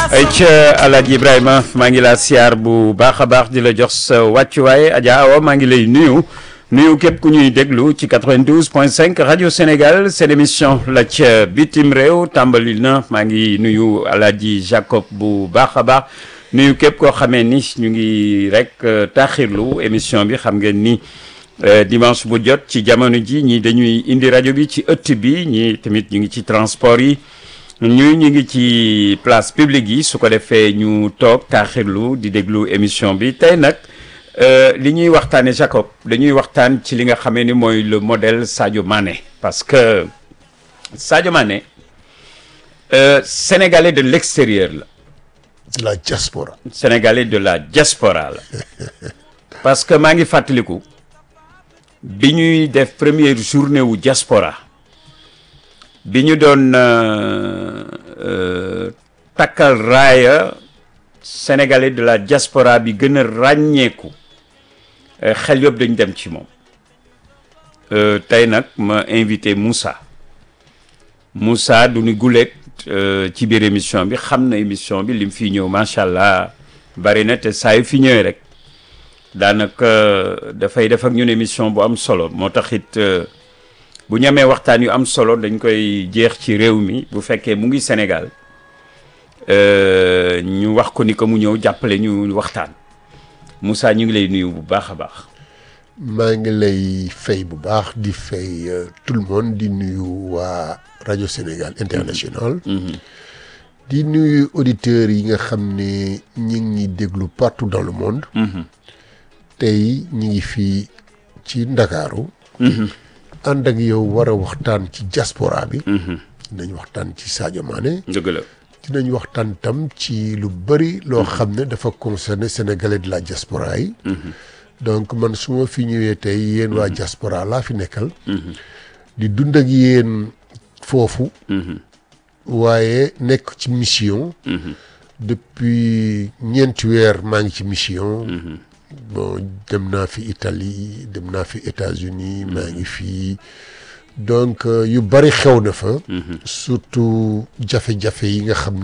ay ca Alaaji Ibrahima maa ngi laa siyaar bu baax a baax di la jox sa wàccuwaay Adja Awa maa ngi lay nuyu nuyu képp ku ñuy déglu ci 92 point 5 rajo Sénégal seen émission la ca bitim réew tàmbali na maa ngi nuyu Alaaji Jacob bu baax a baax nuyu képp koo xamee ni ñu ngi rek taaxirlu émission bi xam ngeen ni dimanche bu jot ci jamono ji ñii dañuy indi rajo bi ci ëtt bi ñii tamit ñu ngi ci transport yi ñu ñu ngi ci place publique yi su ko defee ñu toog taaxirlu di déglu émission bi tey nag li ñuy waxtaane Jacob dañuy waxtaan ci li nga xamee ni mooy le modèle Sadio Mané parce que Sadio Mané euh, sénégalais de l'extérieur la de la diaspora. sénégalais de la diaspora la parce que maa ngi fàttaliku bi ñuy def première journée wu diaspora bi ñu doon takkal raaya sénégalais de la diaspora bi gën a ràññeeku xel yëpp dañ dem ci moom tey nag ma invité Moussa Moussa du ñu guleet ci biir émission bi xam na émission bi lim fi ñëw macha allah bari na te saa yu fi ñëwee rek daanaka dafay def ak ñun émission bu am solo moo tax it bu ñu amee waxtaan yu am solo dañ koy jeex ci réew mi bu fekkee mu ngi Sénégal ñu wax ko ni ko mu ñëw jàppale ñu waxtaan Moussa ñu ngi lay nuyu bu baax a baax. maa ngi lay fay bu baax di fay tout le monde di nuyu waa rajo Sénégal international. di nuyu auditeurs yi nga xam ne ñi ngi déglu partout dans le monde. tey ñi ngi fii ci Ndakaaru. ànd ak yow war a waxtaan ci diaspora bi. dinañ waxtaan ci Sadio Mané. dëgg la. dinañ waxtaan tam ci lu bëri loo xam ne dafa concerné sénégalais de la diaspora yi. donc man su ma fi ñëwee tey yéen waa diaspora laa fi nekkal. di dund ak yéen foofu. waaye nekk ci mission. depuis ñeenti weer maa ngi ci mission. bon dem naa fi Italie dem naa fi États-Unis maa ngi fii donc yu bari xew na fa. surtout jafe-jafe yi nga xam